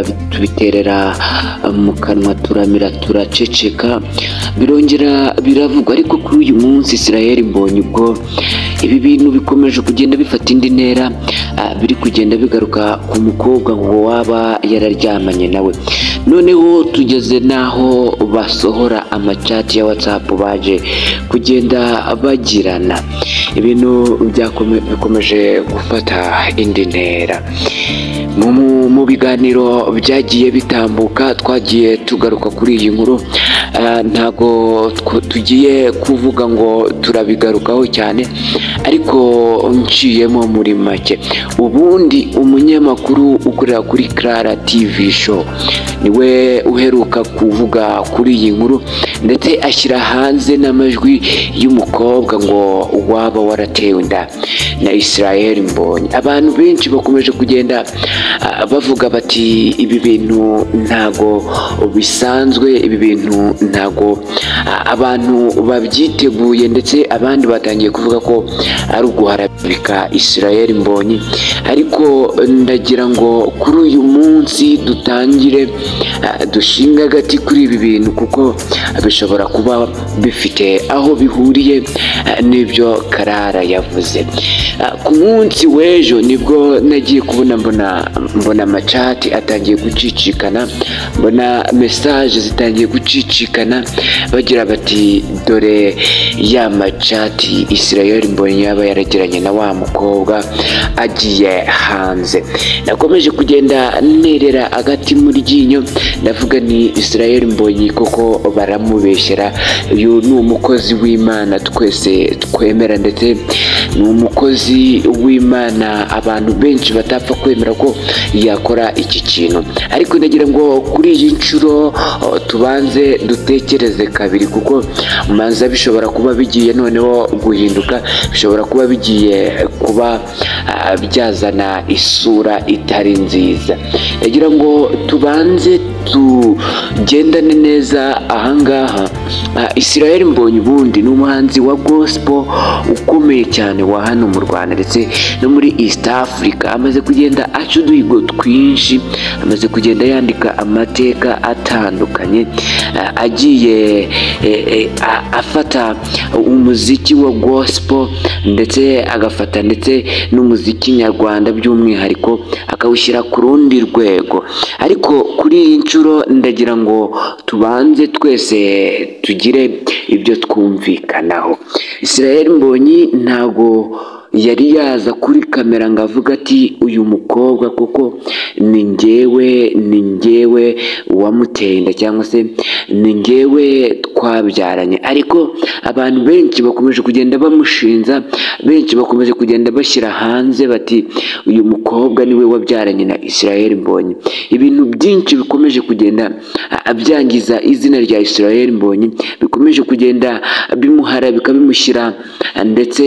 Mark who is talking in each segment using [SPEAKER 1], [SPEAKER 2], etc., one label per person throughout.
[SPEAKER 1] tubiterera mu kanwa turamira turaceceka birongera biravugwa ariko kuri uyu munsi Israel mbonye ubwo ibi bintu bikomeje kugenda bifata indi ntera ah, biri kugenda bigaruka ku mukobwa ngo waba yararyamanye nawe noneho tugeze n'aho basohora amacati ya whatsapp baje kugenda bagirana ibintu byakome- bikomeje gufata indi ntera mu- mu- mu biganiro byagiye bitambuka twagiye tugaruka kuri iyi nkuru ah, ntabwo tw- tugiye kuvuga ngo turabigarukaho cyane ariko nciyemo muri make ubundi umunyamakuru ukorera kuri Clara TV show niwe uheruka kuvuga kuri iyi nkuru ndetse ashyira hanze n'amajwi y'umukobwa ngo waba waratewe inda na Israel Mbonyi abantu benshi bakomeje kugenda ah, bavuga bati ibi bintu ntago bisanzwe ibi bintu ntago ah, abantu babyiteguye ndetse abandi batangiye kuvuga ko ari uguharabika Israel Mbonyi ariko ndagira ngo kuri uyu munsi dutangire ah, dushinga agati kuri ibi bintu kuko bishobora kuba bifite aho bihuriye ah, n'ibyo Karara yavuze Ah, ku munsi w'ejo nibwo nagiye kubona mbona mbona amacati atangiye gucicikana mbona mesaje zitangiye gucicikana bagira bati dore ya macati Israel Mbonyi yaba yaragiranye na wa mukobwa agiye hanze nakomeje kugenda nerera agati mu ryinyo ndavuga ni Israel Mbonyi koko baramubeshyera uyu ni umukozi w'Imana twese twemera ndetse ni umukozi w'Imana abantu benshi batapfa kwemera ko yakora iki kintu ariko nagira ngo kuri iyi nshuro oh, tubanze dutekereze kabiri kuko manza bishobora kuba bigiye noneho guhinduka bishobora kuba bigiye kuba ah, byazana isura itari nziza nagira ngo tubanze tugendane neza ahangaha Ah, Israel Mbonyi ubundi ni umuhanzi wa gospel ukomeye cyane wa hano mu Rwanda ndetse no muri East Africa amaze kugenda aca uduhigo twinshi amaze kugenda yandika amateka atandukanye ah, agiye eh, eh, a- afata umuziki wa gospel ndetse agafata ndetse n'umuziki nyarwanda by'umwihariko akawushyira ku rundi rwego ariko kuri iyi nshuro ndagira ngo tubanze twese tugire ibyo twumvikanaho Israel Mbonyi ntago yari yaza kuri kamera ngo avuge ati uyu mukobwa kuko ni njyewe ni njyewe uwamuteye inda cyangwa se ni njyewe twabyaranye ariko abantu benshi bakomeje kugenda bamushinza benshi bakomeje kugenda bashyira hanze bati uyu mukobwa niwe wabyaranye na Israel Mbonyi ibintu byinshi bikomeje kugenda ah, byangiza izina rya Israel Mbonyi bikomeje kugenda bimuharabika bimushyira ah, ndetse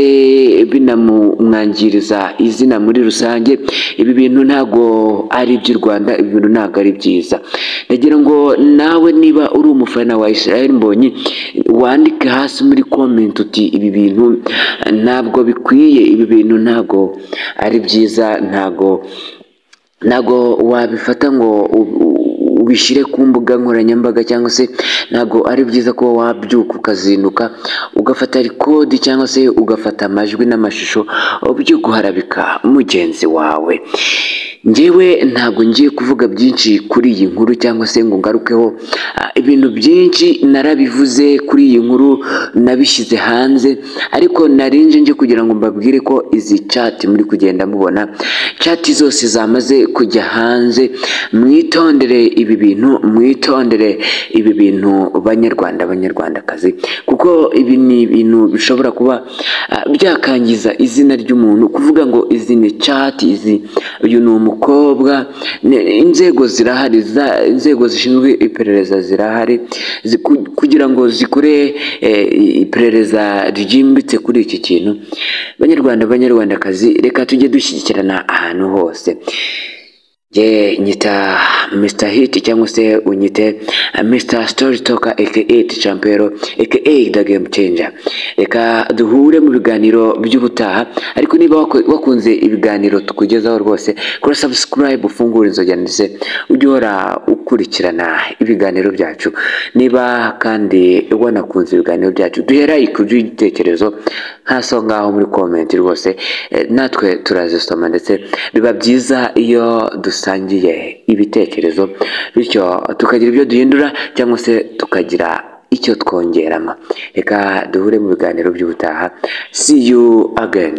[SPEAKER 1] binamumwangiriza izina muri rusange ibi bintu ntago ari iby'u Rwanda ibi bintu ntago ari byiza ndagira ngo nawe niba uri umufana wa Israel Mbonyi wandike hasi muri comment uti ibi bintu ntabwo bikwiye ibi bintu ntabwo ari byiza ntabwo ntabwo wabifata ngo u- u- ubishyire ku mbuga nkoranyambaga cyangwa se ntabwo ari byiza kuba wabyuka ukazinduka ugafata rikodi cyangwa se ugafata amajwi n'amashusho byo guharabika mugenzi wawe njyewe ntabwo ngiye kuvuga byinshi kuri iyi nkuru cyangwa se ngo ngarukeho ah, ibintu byinshi narabivuze kuri iyi nkuru nabishyize hanze ariko narinje nje kugira ngo mbabwire ko izi cati muri kugenda mubona cati zose zamaze kujya hanze mwitondere ibi bintu mwitondere ibi bintu banyarwanda banyarwandakazi kuko ibi ni ibintu bishobora kuba ah, byakangiza izina ry'umuntu kuvuga ngo izi ni cati izi uyu ni umukobwa ne- inzego zirahari za- inzego zishinzwe iperereza zirahari zi- ku- kugira ngo zikore eh, iperereza ryimbitse kuri iki kintu banyarwanda banyarwandakazi reka tujye dushyigikirana ahantu hose Ye nyita Mr Hit cyangwa se unyite uh, Mr Story Talker aka Champero aka The Game Changer. Reka duhure mu biganiro by'ubutaha ariko niba waku- wakunze ibiganiro tukugezaho rwose kora subscribe ufungura inzoga ndetse ujye uhora ukurikirana ibiganiro byacu niba kandi wanakunze ibiganiro byacu duhera ku by'igitekerezo hasi aho ngaho muri komenti rwose eh, natwe turazisoma ndetse biba byiza iyo dusangiye ibitekerezo bityo tukagira ibyo duhindura cyangwa se tukagira icyo twongeramo reka duhure mu biganiro by'ubutaha see you again